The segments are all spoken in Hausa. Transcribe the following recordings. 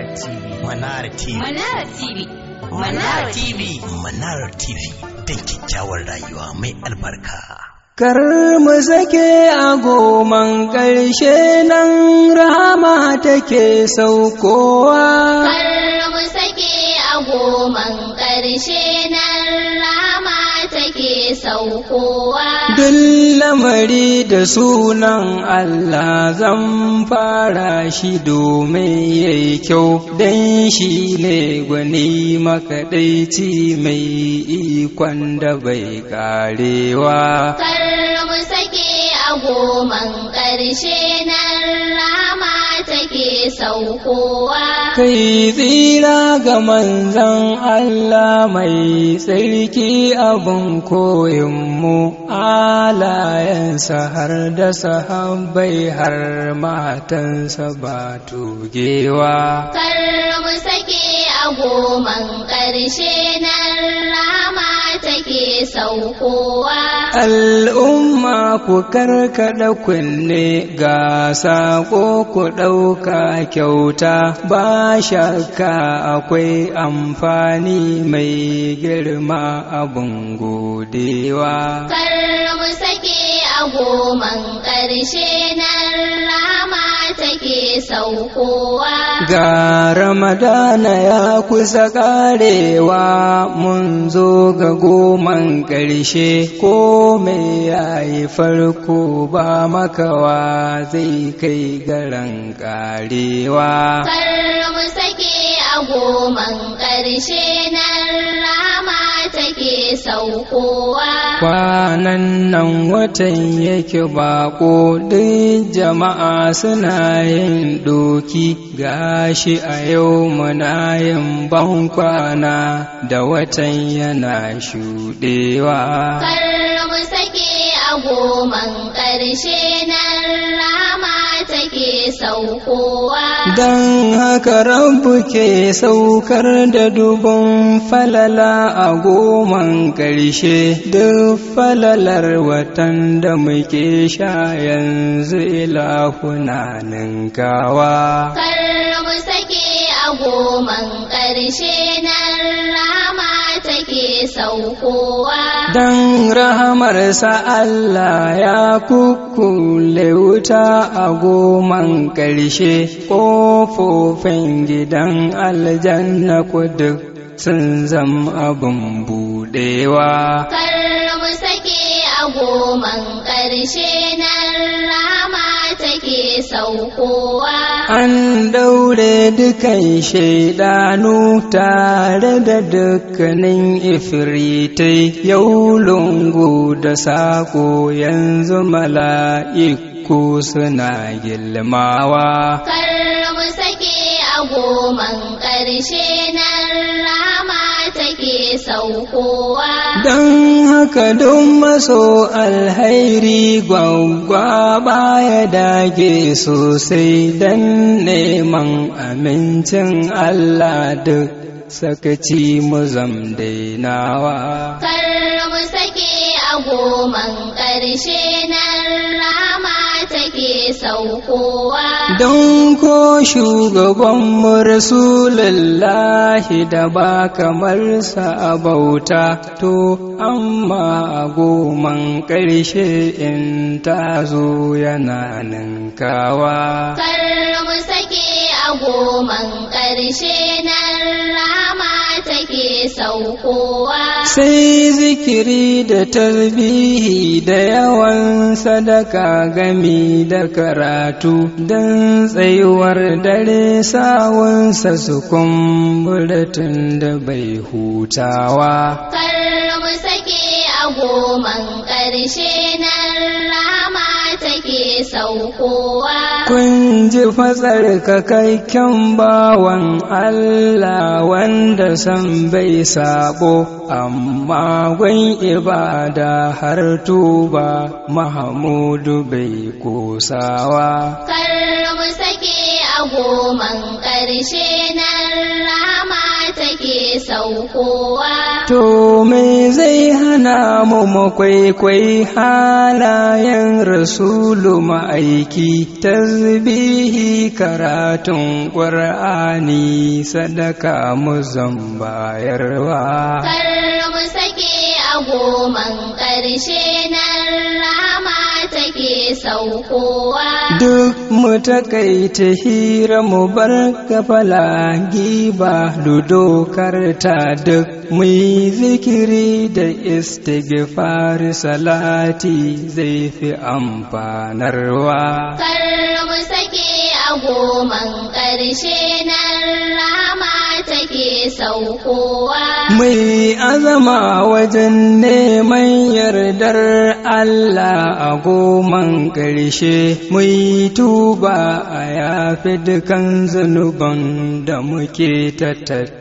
TV. Manara TV. Manara TV. Manara TV. Manara TV. Don kyakkyawar rayuwa mai albarka. Kar mu sake a goman ƙarshe nan rahama take saukowa. Kar mu sake a goman ƙarshe nan rama take saukowa. Duk lamari da sunan Allah zan fara shi domin yayi kyau don shi ne gwani makaɗaici mai ikon da bai karewa. Kar mu sake a goman ƙarshe nan rama take saukowa. Kai tsira ga manzan Allah mai tsarki abin koyinmu alayensa har da sahabbai har matansa ba tugewa. Kar mu sake a goman ƙarshe nan rama take saukowa. Al'umma ku karkaɗa kunne ga saƙo ku ɗauka kyauta ba shakka akwai amfani mai girma abin godewa. Kar mu sake a goman ƙarshe nan rama take saukowa. Ga Ramadana ya kusa ƙarewa mun zo ga goman ƙarshe ko mai yayi farko ba makawa zai kai garan ƙarewa. Kar mu sake a goman ƙarshe nan rama take saukowa. Kwanan nan watan yake bako duk jama'a suna yin doki gashi a yau muna yin ban kwana da watan yana shuɗewa. Kar mu sake a goman ƙarshe nan rama take saukowa. Don haka rabu ke saukar da dubun falala a goman ƙarshe duk falalar watan da muke sha yanzu ilahuna ninkawa. Kar mu sake a goman ƙarshe nan rama take saukowa. Don rahamarsa Allah ya kukkule wuta a goman ƙarshe ƙofofin gidan aljanna ku duk sun zam abin buɗewa. Kar mu sake a goman ƙarshe nan rama take saukowa. An daure dukan shaidanu tare da dukkanin ifiritai yau lungu da sako yanzu mala'iku suna gilmawa. Kar mu sake a goman ƙarshe nan rama take saukowa. Don haka don maso alhairi gwaggwa baya dage sosai don neman amincin Allah duk sakaci mu zam dainawa. Kar mu sake a goman ƙarshe nan rama take saukowa. Don ko shugabanmu Rasulullahi da ba kamar sa a bauta, to, amma a goman ƙarshe in ta zo yana ninkawa. Kar mu sake a goman ƙarshe nan rama take saukowa. Sai zikiri da tasbihi da yawan sadaka gami da karatu don tsayuwar dare sawunsa su kumbura tun da bai hutawa. Kar mu sake a goman ƙarshe nan rama take saukowa. Kun ji fatsar kakakken bawan Allah wanda san bai sabo, amma gwan ibada har tuba Mahamudu bai kosawa. Kar mu sake a goman ƙarshe nan rama take take saukowa. To me zai hana mu makwaikwai halayen rasulu ma'aiki tasbihi karatun ƙwar'ani sadaka mu zambayarwa. Kar mu sake a goman ƙarshe nan rama take saukowa. Duk mu takaita hira mu bar kafala giba ludo karta duk mu yi zikiri da istighfar salati zai fi amfanarwa. Kar mu sake a goman ƙarshe nan rama take saukowa. Mai azama wajen neman yardar Allah a goman ƙarshe, mai tuba a yafi dukan zunuban da muke ta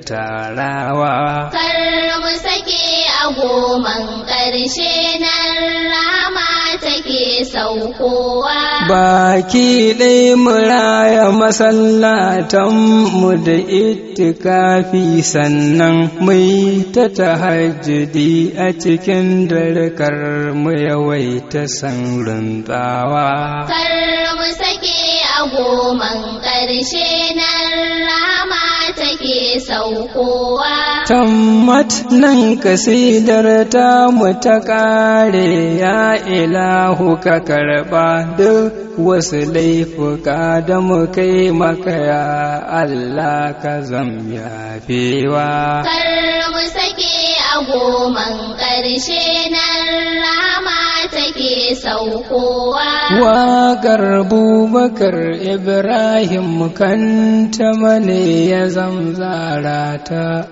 tattarawa. Kar mu sake a goman ƙarshe nan rama take saukowa. Baki ɗai muraya masallatanmu da itikafi sannan mai ta tahajjudi a cikin darkar mu yawaita san runtawa. Kar mu sake a goman ƙarshe nan rama take saukowa. Tammat nan kasidar ta mu ta ƙare ya ilahu ka karɓa duk wasu laifuka da mu kai maka ya Allah ka zam yafewa. Kar mu sake a goman ƙarshe nan rama take saukowa. Waƙar Bubakar Ibrahim kanta mane ya zamzara ta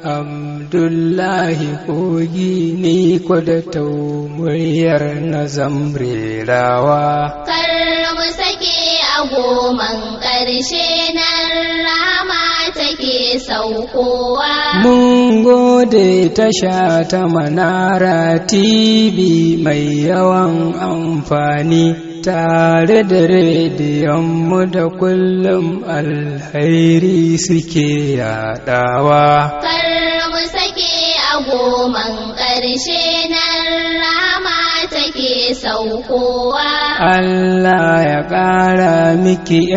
Abdullahi kogi ni da tau muryar na zamrerawa. Kar mu sake a goman ƙarshe nan rama take saukowa. Mun gode tasha ta Manara TV mai yawan amfani tare da rediyonmu da kullum alhairi suke yadawa. Kar mu sake a goman ƙarshe nan rama take saukowa. Allah ya ƙara miki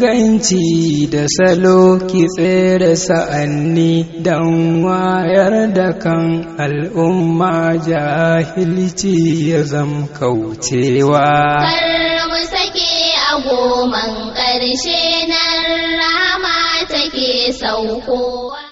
inganci da salo ki tsere sa'anni don wayar da kan al'umma jahilci ya zam kaucewa. Kar mu sake a goman ƙarshe nan rama take saukowa.